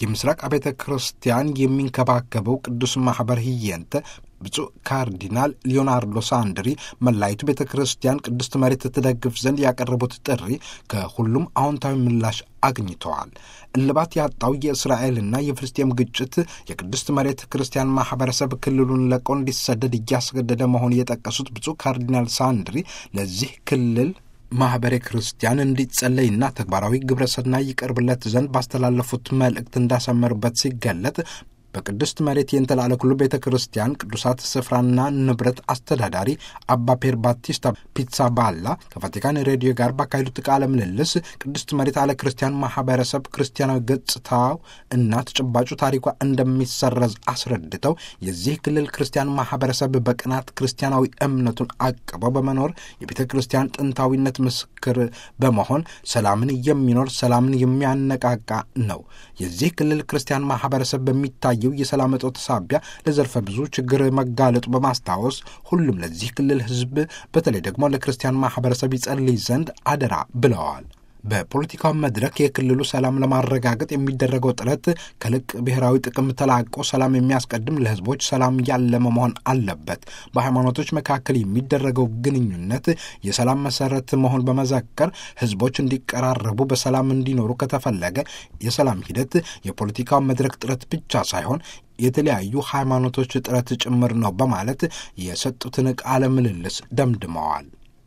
የምስራቅ አብያተ ክርስቲያን የሚንከባከበው ቅዱስ ማኅበር ህየንተ ብፁዕ ካርዲናል ሊዮናርዶ ሳንድሪ መላይቱ ቤተ ክርስቲያን ቅድስት መሬት ትደግፍ ዘንድ ያቀረቡት ጥሪ ከሁሉም አዎንታዊ ምላሽ አግኝተዋል። እልባት ያጣው የእስራኤልና የፍልስጤም ግጭት የቅድስት መሬት ክርስቲያን ማኅበረሰብ ክልሉን ለቆ እንዲሰደድ እያስገደደ መሆን የጠቀሱት ብፁዕ ካርዲናል ሳንድሪ ለዚህ ክልል ማኅበረ ክርስቲያን እንዲጸለይና ተግባራዊ ግብረ ሰናይ ይቀርብለት ዘንድ ባስተላለፉት መልእክት እንዳሰመሩበት ሲገለጥ በቅድስት መሬት የእንተላለ ኩሉ ቤተ ክርስቲያን ቅዱሳት ስፍራና ንብረት አስተዳዳሪ አባ ፔር ባቲስታ ፒትሳ ባላ ከቫቲካን ሬዲዮ ጋር ባካሄዱት ቃለ ምልልስ ቅድስት መሬት አለ ክርስቲያን ማህበረሰብ ክርስቲያናዊ ገጽታው እና ተጨባጩ ታሪኳ እንደሚሰረዝ አስረድተው የዚህ ክልል ክርስቲያን ማህበረሰብ በቅናት ክርስቲያናዊ እምነቱን አቅበው በመኖር የቤተ ክርስቲያን ጥንታዊነት ምስክር በመሆን ሰላምን የሚኖር ሰላምን የሚያነቃቃ ነው። የዚህ ክልል ክርስቲያን ማህበረሰብ በሚታይ የሚታየው የሰላም እጦት ሳቢያ ለዘርፈ ብዙ ችግር መጋለጡ በማስታወስ ሁሉም ለዚህ ክልል ሕዝብ በተለይ ደግሞ ለክርስቲያን ማህበረሰብ ይጸልይ ዘንድ አደራ ብለዋል። በፖለቲካው መድረክ የክልሉ ሰላም ለማረጋገጥ የሚደረገው ጥረት ከልቅ ብሔራዊ ጥቅም ተላቆ ሰላም የሚያስቀድም ለህዝቦች ሰላም ያለመ መሆን አለበት። በሃይማኖቶች መካከል የሚደረገው ግንኙነት የሰላም መሰረት መሆን በመዘከር ህዝቦች እንዲቀራረቡ በሰላም እንዲኖሩ ከተፈለገ የሰላም ሂደት የፖለቲካው መድረክ ጥረት ብቻ ሳይሆን የተለያዩ ሃይማኖቶች ጥረት ጭምር ነው በማለት የሰጡትን ቃለ ምልልስ ደምድመዋል።